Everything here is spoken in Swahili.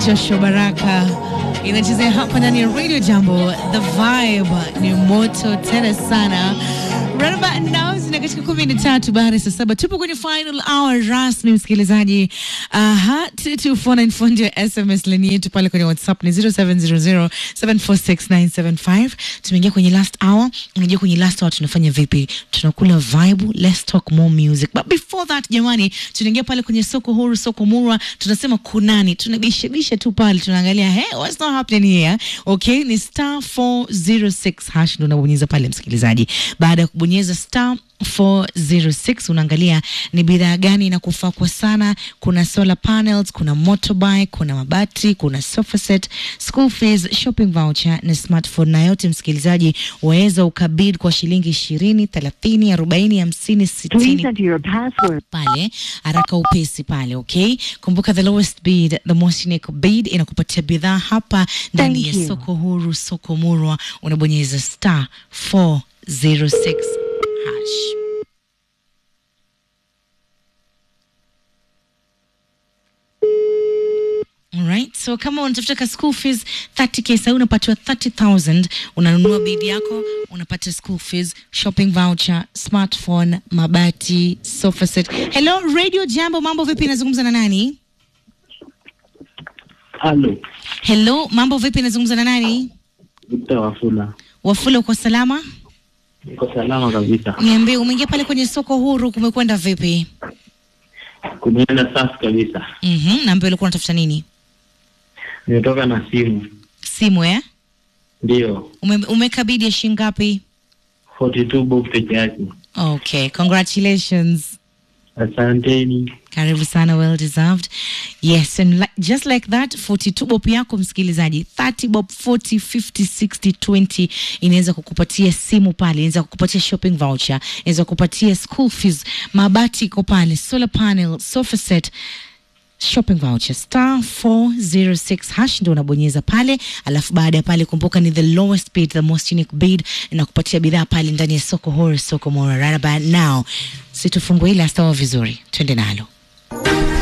Joshua Baraka inachezea hapa ndani ya Radio Jambo. The vibe ni moto tena sana. Right about now zina katika kumi na tatu baada ya saa saba tupo kwenye final hour rasmi, msikilizaji. Aha, 22494 ndio SMS line yetu pale kwenye WhatsApp ni 0700746975. Tumeingia kwenye last hour. Unajua kwenye last hour tunafanya vipi? Tunakula vibe, let's talk more music. But before that, jamani, tunaingia pale kwenye soko huru, soko murwa, tunasema kunani, tunabishabisha tu pale, tunaangalia hey, what's not happening here? Okay, ni star 406 hash ndo unabonyeza pale, msikilizaji. Baada ya kubonyeza star 406 unaangalia ni bidhaa gani inakufaa kwa sana. Kuna solar panels, kuna motorbike, kuna mabati, kuna sofa set, school fees, shopping voucher na smartphone, na yote msikilizaji, waweza ukabid kwa shilingi ishirini, thelathini, arobaini, hamsini, Please sitini enter your password. pale haraka upesi pale, okay. Kumbuka the lowest bid, the most unique bid inakupatia bidhaa hapa ndani Thank ya you. soko huru, soko murwa, unabonyeza star 406 hash. Alright, so kama unatafuta ka school fees 30k sasa unapatiwa 30000 unanunua bid yako unapata school fees shopping voucher smartphone mabati sofa set hello radio jambo mambo vipi nazungumza na nani Halo, hello mambo vipi nazungumza na nani Victor Wafula. wafula uko salama Niko salama kabisa. niambie umeingia pale kwenye soko huru kumekwenda vipi Kumeenda safi kabisa. mhm naambia ulikuwa unatafuta nini Nimetoka na simu. simu eh Ndio. Ume, umekabidi ya shilingi ngapi 42 bob peke yake. okay congratulations Asanteni. karibu sana well deserved yes and li just like that 42 bob yako msikilizaji 30 bob 40 50 60 20 inaweza kukupatia simu pale inaweza kukupatia shopping voucher inaweza kukupatia school fees mabati iko pale solar panel sofa set shopping voucher star 406 hash ndio unabonyeza pale alafu baada ya pale kumbuka ni the lowest bid the most unique bid inakupatia bidhaa pale ndani ya soko huru soko mora right about now situfungue ile astawa vizuri twende nalo